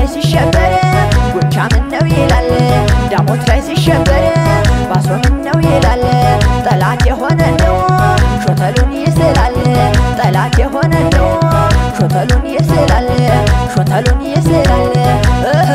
ላይ ሲሸበር ጎቻ ምን ነው ይላል ዳሞት ላይ ሲሸበር ባሶ ምን ነው ይላል ጠላት የሆነ ነው ሾተሉን ይስላል ጠላት የሆነ ነው ሾተሉን ይስላል ሾተሉን ይስላል እህ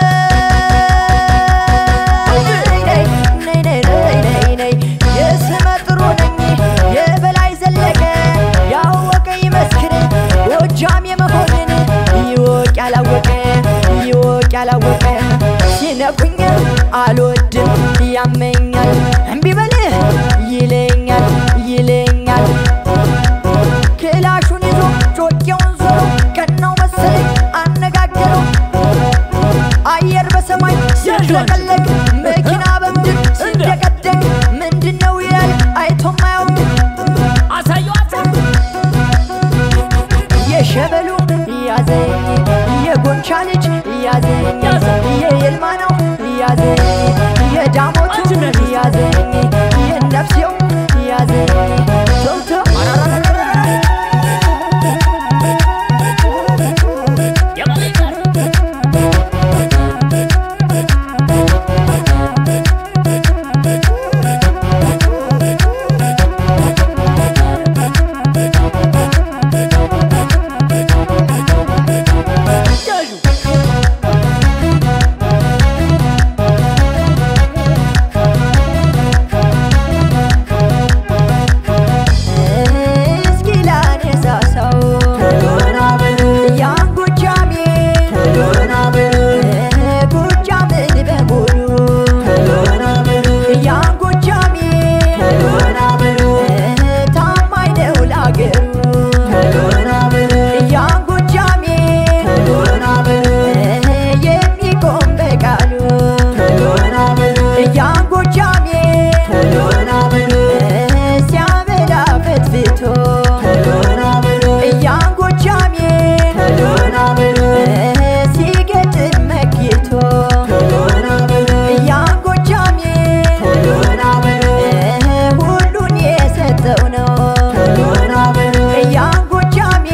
ነይ ነይ ነይ ነይ ነይ የስመ ጥሩ ነኝ የበላይ ዘለቀ ያወቀ ይመስክር ጎጃም የመሆንን ይወቅ ያላወቀ ይወቅ ያላወቀ ሲነኩኝ አልወድም ያመኛል እምቢ በልህ ይለኛል ይለኛል ክላሹን ይዞ ጮቄውን ዞሮ ቀናው መሰለኝ አነጋገረው አየር በሰማይ ሲያለቀለቅ መኪና በምድር ሲደቀደቅ ምንድን ነው ይላል አይቶም አያውቅ አሳየዋት የሸበሉ ያዘኝ የጎንቻ ልጅ ያዘኝ የየልማ ነው ያዘኝ የዳሞቱ ያዘኝ የነፍሴው ያዘኝ ቶቶ እስኪ ላነሳ ሰው ያን ጎጃሜ ጎጃምን በሙሉ ያን ጎጃሜ ታማኝ ነው ለአገሩ ያን ጎጃሜ የሚቆም በቃሉ ያን ጎጃሜ ሲያበላ ፍትፍቶ ያን ጎጃሜ ሲገጥም መክቶ ያን ጎጃሜ ሁሉን የሰጠው ነው ያን ጎጃሜ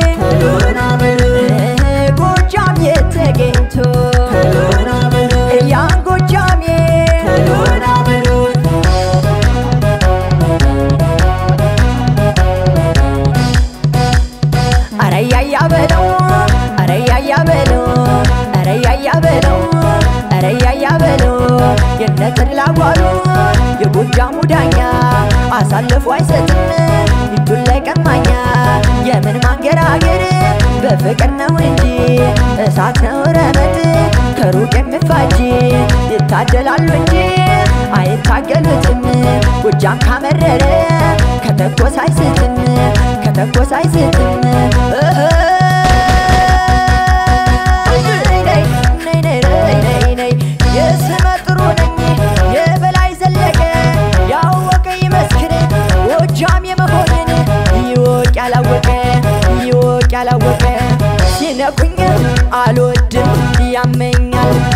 ጎጃም የተገኝቶ ያን ጎጃሜ አረያያ በለው አረያያ በለው አረያያ በለው አረያያ በለው የነተድላ ጓሉ የጎጃሙ ዳኛ አሳልፎ አይሰጥም እጁን ላይ ቀማኛ የምን ማንገራገር በፍቅር ነው እንጂ እሳት ነው ረመጥ ከሩቅ የሚፋጅ ይታደላሉ እንጂ አይታገሉትም ጎጃም ካመረረ ከተኮስ አይስትም ከተኮስ አይስትም እህ ነይ ነይ ነይ ነይ ነይ ነይ ነይ የስመ ጥሩ ነኝ የበላይ ዘለቀ ያወቀ ይመስክር ጎጃም የመሆንን ይወቅ ያላወቀ ይወቅ ያላወቀ ሲነኩኝ አልወድም ያመኛል